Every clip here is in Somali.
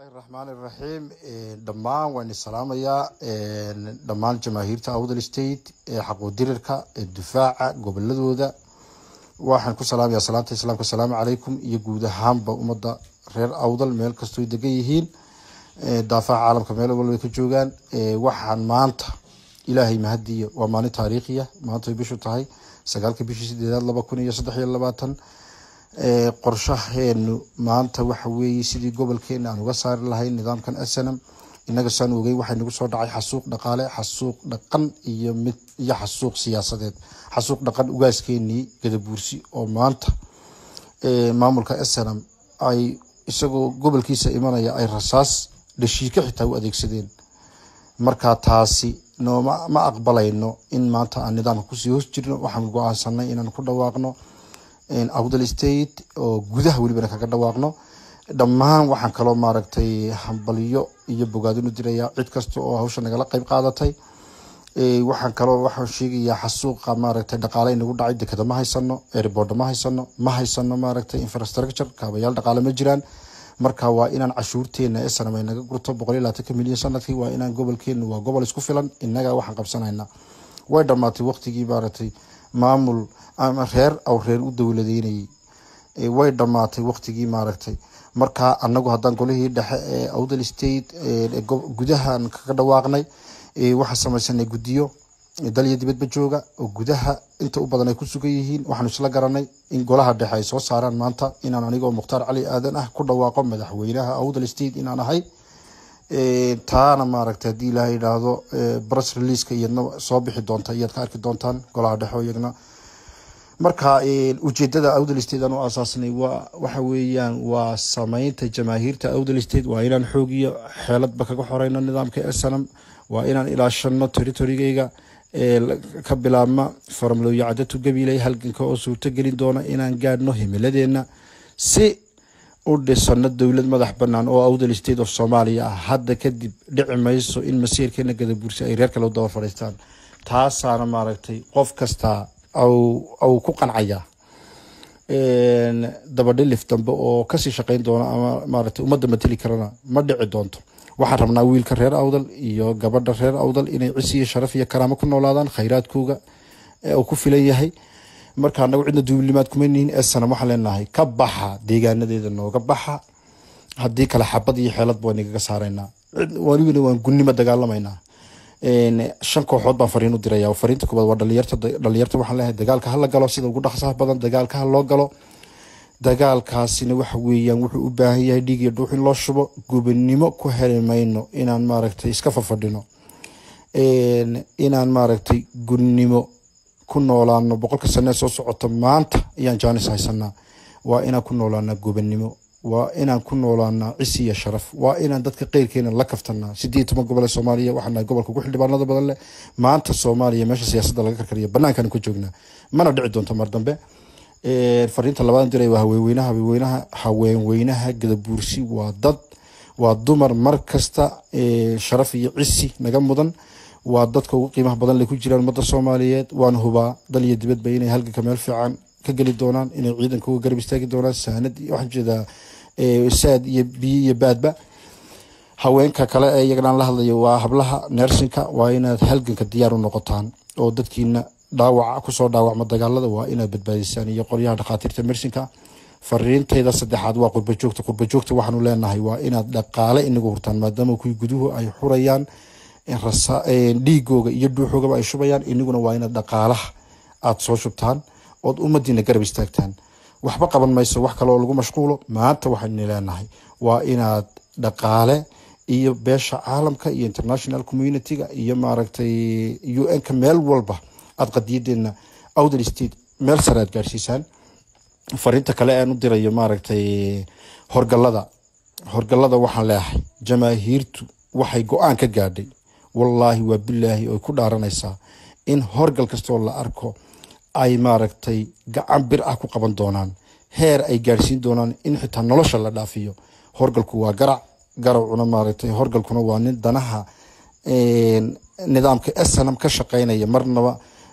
raxmaan iraxiim dhammaan waan salaamayaa dhammaan jamaahiirta awdal state ee xaquudirirka ee difaaca goboladooda waxaan ku salaamayaa salaanta islaamka asalaamu calaykum iyo guud ahaanba ummadda reer awdal meel kastoo degan yihiin daafaha caalamka meel walba ka joogaan waxaan maanta ilaahay mahadiya waa maalin taariikhiya maanta ay bishu tahay sagaalka bishii sideedaad laba kun iyo saddex iyo labaatan qorshaheenu maanta waxa weeye sidii gobolkeena aan uga saari lahayn nidaamkan snm inaga saan ogey waxay nagu soo dhacay xasuuq dhaqaale xasuuq dhaqan iyo mid iyo xasuuq siyaasadeed xasuuq dhaqan ugaaskeenii gadabuursi oo maanta maamulka snm ay isagoo gobolkiisa imanaya ay rasaas dhashiika xitaa u adeegsadeen marka taasi nooma ma aqbalayno in maanta aan nidaamka kusii hoos jirno waxaan go-aansanay inaan ku dhawaaqno awdal state oo gudaha welibana kaga dhawaaqno dhammaan waxaan kaloo maaragtay hambalyo iyo bogaadin u dirayaa cid kasta oo hawsha nagala qeyb qaadatay waxaan kaloo waxaan sheegayaa xasuuqa maaragtay dhaqaale inagu dhacay dekeda ma haysano airboorda ma haysano ma haysano maaragtay infrastructure kaabayaal dhaqaale ma jiraan marka waa inaan cashuurteena snam ay naga gurto boqol iyo labaatanka milyan sanadkii waa inaan gobolkeenu waa gobol isku filan inaga waxaan qabsanayna way dhamaatay waqtigii maaragtay maamul ama reer aw reer u dowladeynayay way dhamaatay waqtigii maaragtay marka anagu haddaan golihii dhexe ee awdal state gudahaan kaga dhawaaqnay waxaan samaysanay guddiyo dalya dibadba jooga oo gudaha inta u badan ay ku sugan yihiin waxaanu isla garanay in golaha dhexe ay soo saaraan maanta inaan anigoo mukhtaar cali aadan ah ku dhawaaqo madaxweynaha awdal state inaan ahay taana maaragtay haddii ilaaha yidhaahdo bress releaska iyadna soo bixi doonta iyaad ka arki doontaan golaha dhexe iyagna marka ujeedada awdal state aan u aasaasnay waa waxa weeyaan waa sameynta jamaahiirta awdal state waa inaan xoog iyo xeeladba kaga xoreyno nidaamka snm waa inaan ilaashano territorygeyga ka bilaabma farmlooyo cadatu gabiley halganka oo suurto gelin doona inaan gaadhno himiladeena si u dhisano dowlad madax banaan oo awdal state of soomaaliya ah hadda kadib dhici mayso in masiirkeena gadabuursi ay reer kale u daba fadhiistaan taasaana maaragtay qof kastaa au ku qancaya dabadhilif dambe oo kasii shaqeyn doona ama maaragtay ummadda mateli karana ma dhici doonto waxaan rabnaa wiilka reer awdal iyo gabadha reer awdal inay cisi iyo sharaf iyo karaamo ku noolaadaan khayraadkooga uu ku filan yahay marka anagu cidna duulimaad kuma nihin esanam waxaan leenahay ka baxa deegaanadeeda nooga baxa haddii kale xabad iyo xeeladba waan igaga saaraynaa welibana waan gunnimo dagaalamaynaa shan kooxood baan fariin u diraya fariinta koobaad waa dhalinyarta dhalinyarta waxaan leeyahay dagaalka hala galo sida ugu dhaqsaha badan dagaalka ha loo galo dagaalkaasina waxa weeyaan wuxuu u baahan yahay dhiig iyo dhuux in loo shubo gubannimo ku heli mayno inaan maaragtay iska fafadhino inaan maaragtay gunnimo ku noolaano boqolka sanee soo socota maanta ayaan jaanis haysanaa waa inaan ku noolaanaa gubannimo waa inaan ku noolaanaa cisi iyo sharaf waa inaan dadka qeyrkeena la kaftanaa sideed toban gobol ee soomaaliya waxaan nahay gobolka ugu xildhibaanada badan leh maanta soomaaliya meesha siyaasadda laga karkariyo banaankaan ku joognaa mana dhici doonto mar dambe fariinta labaad diray waa haweenweynaha haweenweynaha haweenweynaha gadabuursi waa dad waa dumar mar kasta sharaf iyo cisi naga mudan waa dadka ugu qiimaha badan lay ku jiraan ummadda soomaaliyeed waan hubaa dal iyo dibadba inay halganka meel fiican ka geli doonaan inay ciidanka uga garab istaagi doonaan saanad waxaan jeedaa saad iyo biyo iyo baadba haweenka kale ee iyagana aan la hadlayo waa hablaha neersinka waa inaad halganka diyaar u noqotaan oo dadkiina dhaawaca kusoo dhaawacma dagaalada waa inaad badbaadisaan iyo qoryaha dhakhaatiirta mersinka fariinteyda saddexaad waa qurbajoogta qurbajoogta waxaanu leenahay waa inaad dhaqaale inagu hurtaan maadaama kuwii guduhu ay xurayaan dhiigooga iyo dhuuxoogaba ay shubayaan iniguna waa inaad dhaqaalaha aada soo shubtaan ood ummadiina garab istaagtaan waxba qaban mayso wax kale oo lagu mashquulo maanta waxaynu leenahay waa inaad dhaqaale iyo beesha caalamka iyo international community-ga iyo maaragtay u n-ka meel walba aada qadiyadeena awdal state meel sare aad gaarsiisaan fariinta kale aan u dirayo maaragtay horgalada horgalada waxaan leeyahay jamaahiirtu waxay go-aan ka gaadhay wallaahi waa bilaahi oy ku dhaaranaysaa in horgal kastoo la arko ay maaragtay gacan bir ah ku qaban doonaan heer ay gaadhsiin doonaan in xitaa nolosha la dhaafiyo horgalku waa garac garacuna maaragtay horgalkuna waa nin danaha nidaamka snm ka shaqeynaya marnaba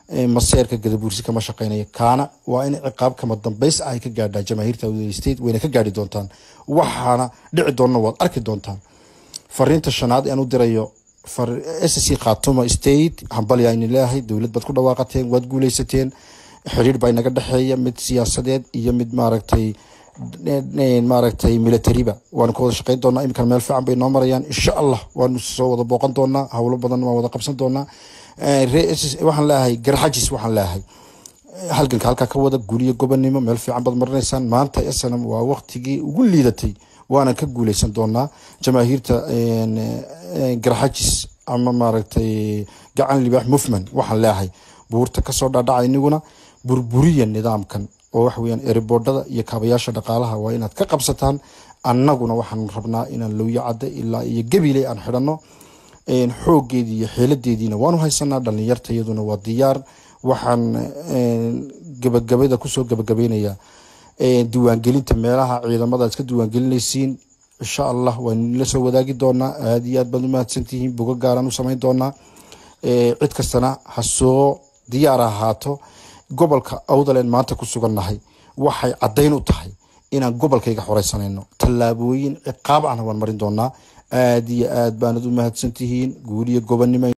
maseerka gadabuursi kama shaqeynaya kaana waa in ciqaab kama dambays ah ay ka gaadhaa jamaahiirta awdal state wayna ka gaadhi doontaan waxaana dhici doonna waad arki doontaan fariinta shanaad aan u dirayo sc khatuma state hambalya aynu leeyahay dowlad baad ku dhawaaqateen waad guuleysateen xiriir baa inaga dhexeeya mid siyaasadeed iyo mid maaragtay maaragtay militariba waanu ka wada shaqeyn doonaa iminkan meel fiican bay noo marayaan insha allah waanu soo wada booqan doonaa howlo badan waan wada qabsan doonaa waxaan leeyahay garxajis waxaan leeyahay halganka halkaa ka wada guuliyo gobonimo meel fiican baad marinaysaan maanta snm waa waqtigii ugu liidatay waana ka guuleysan doonaa jamaahiirta garxajis ama maaragtay gacan libaax mufman waxaan leeyahay buurta kasoo dhaadhaca iniguna burburiya nidaamkan oo waxa weyaan eribordhada iyo kaabayaasha dhaqaalaha waa inaad ka qabsataan annaguna waxaan rabnaa inaan lowya cadda ilaa iyo gabiley aan xidhanno xoogeedii iyo xeeladeediina waanu haysanaa dhalinyarta iyaduna waa diyaar waxaan gabagabada kusoo gabagabaynayaa diiwaangelinta meelaha ciidamada ad ka diiwaangelinaysiin insha allah waanu la soo wadaagi doonaa aada iyo aad baad umahadsantihiin buga gaaraan u samayn doonaa cid kastana ha soo diyaar ahaato gobolka awdaleen maanta ku sugannahay waxay caddayn u tahay inaan gobolkayga xoreysanayno tallaabooyin ciqaab ahna waan marin doonaa aada iyo aad baanad u mahadsantihiin guuliyo gobonnimo